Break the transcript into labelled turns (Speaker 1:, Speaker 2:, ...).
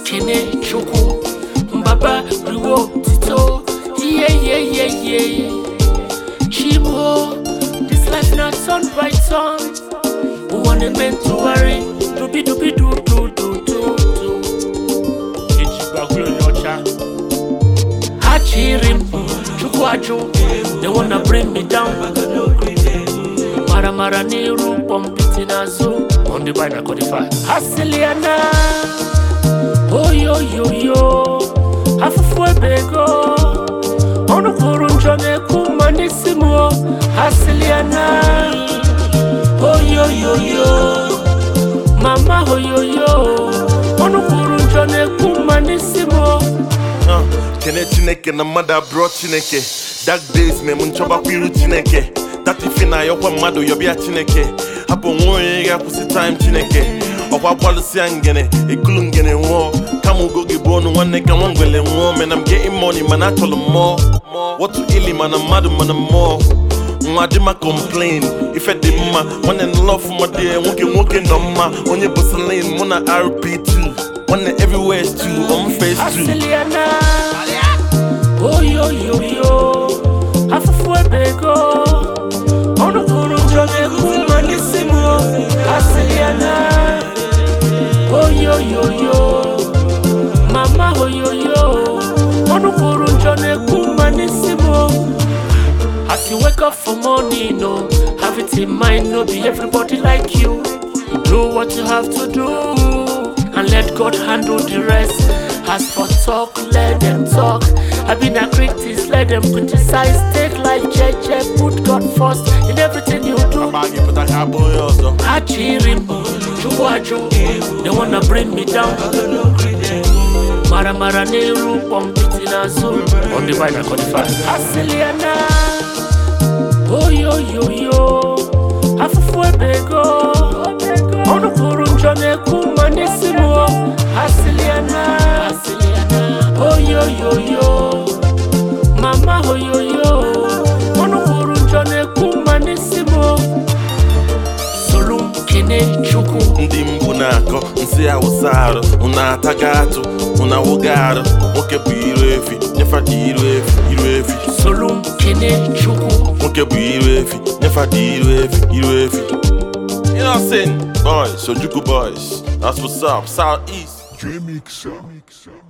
Speaker 1: kene chukwu mbaba riwo tito iye iye iye iye chimo this life na turn by turn ụwa na-eme ntụgharị dubi dubi du du du du du eji gbagoro onye ọcha ha chịrị m chukwu ajụ they wanna bring me down mara mara n'iru kpọmpiti n'azụ on the bike na 45 ha sịlị ya na oyoyoyo afụfụ ebe ego ọnụ kwuru njọ na-ekwu mma n'isi m o. ha sịlị ya na oyoyoyo mama oyoyo ọnụ kwuru njọ na-ekwu mma n'isi m o.
Speaker 2: Uh, kene chineke na mmadụ abụrọ chineke dark days mem nchọbakwa iru chineke that ife na ayọkwa mmadụ yọbịa chineke hapụ nwa onye ga-akwụsị time chineke ọkwa gbalụsịa ngene ekulu ngene nwụọ kama ugo gị bụ ọnụ nwanne ka nwa ngwele nwụọ mena m getting money mana achọrọ m mmụọ wọtụ ili mana mmadụ mana mmụọ nwa dị ma complain ife dị mma nwanne nlọ ọfụma dị ya, nwoke nwoke nọ mma onye bụ selin mụ na rp2 nwanne everywhere stew on face 2
Speaker 1: Asiliana oyoyoyo afụfụ ebe ego ọnụ kwuru njọ na-ekwu mma n'isi m o. Asiliana oyoyoyo mama oyoyo ọnụ kwuru njọ na-ekwu mma n'isi m o. As you wake up for morning, no, have it in mind, no be everybody like you. Do what you have to do, and let God handle the rest. As for talk, let them talk. I been a critic, let them criticize. Take life, JJ, put God first in everything you do.
Speaker 2: Bag you put a cabo ọzọ
Speaker 1: Achirim, Chukwaju, they wanna bring me down. Mara Mara Nehru, Pompiti Nazu, on the bike na 45. Asiliana, oh yo yo yo, afụfụ ebe ego, ọnụ kwuru njọ na-ekwu mma n'isi m o. Asiliana, oh yo yo yo, mama oh yo yo, ọnụ kwuru njọ na-ekwu mma n'isi m o. soro m kene chukwu
Speaker 2: ndị mgbu na-akọ nsị awụsa arụ unu ataga atụ unu awụga arụ nwoke bụ iru efi nyefa dị iru efi iru efi
Speaker 1: soro m kene chukwu
Speaker 2: nwoke bụ iru efi nyefa dị iru efi iru efi you know what I'm saying boys sojuku boys that's what's up south east
Speaker 3: J-Mixer.